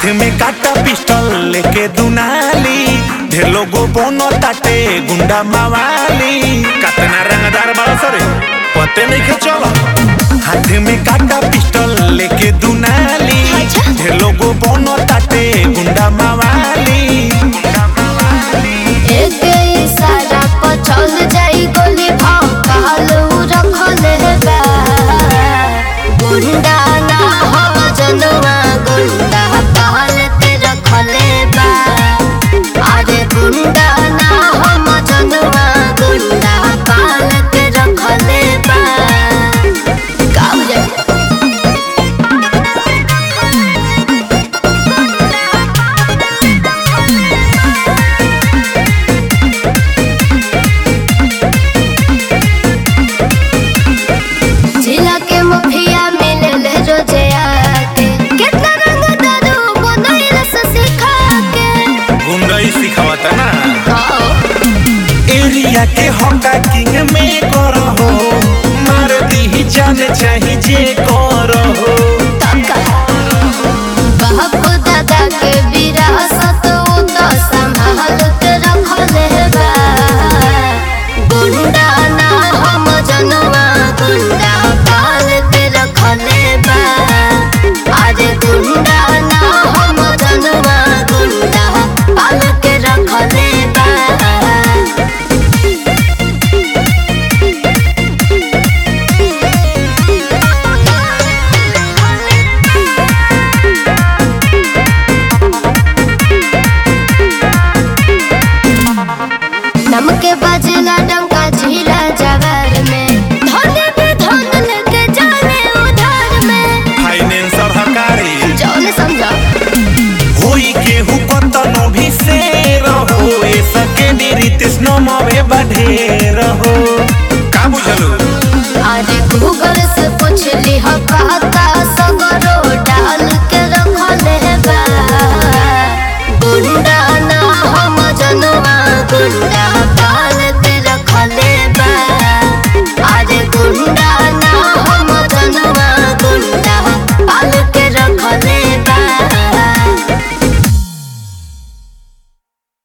में काटा पिस्टल लेके दुनाली ढेर लोगो बोनो ताटे गुंडा मावाली कतना रंगदार बाड़ा सरे पते नहीं के चलो हाथ में काटा पिस्टल लेके दुनाली अच्छा। ढेर लोगो बोनो ताटे गुंडा मावाली गुंडा मावाली एक इशारा पर चल जाई गोली भौकाल उ रखले बा गुंडा ना हो जनवा गुंडा पाल के रखले बा अरे गुंडा ना हो जनवा गुंडा पाल के रखले बा का हो जाए जिला के मुखिया मिलल रोजे आके कितना रंग दारू बनैल से सिखा के गुंडा ही सिखावता ना आओ एरिया के हका किंग में करो मार दी जान चाही जे करो तका बाप दादा के विरासत उ तो संभाल के रखले बा गुंडा ना हम जनवा गुंडा पाल के रखले बा अरे गुंडा ना हम जनवा गुंडा पाल के रखले बा नम के बजला डंका झीला जवार में धन भी धन लेके जाने उधार में फाइनेंसर हकारी जौन समझा होई केहू कतनो भी से रहो ए सके देरी तिस्नो मवे बढ़े रहो का बुझलू अरे गूगल से पूछ ली हो कहता सगरो डाल के रखले बा गुंडा ना हम जनवा गुंडा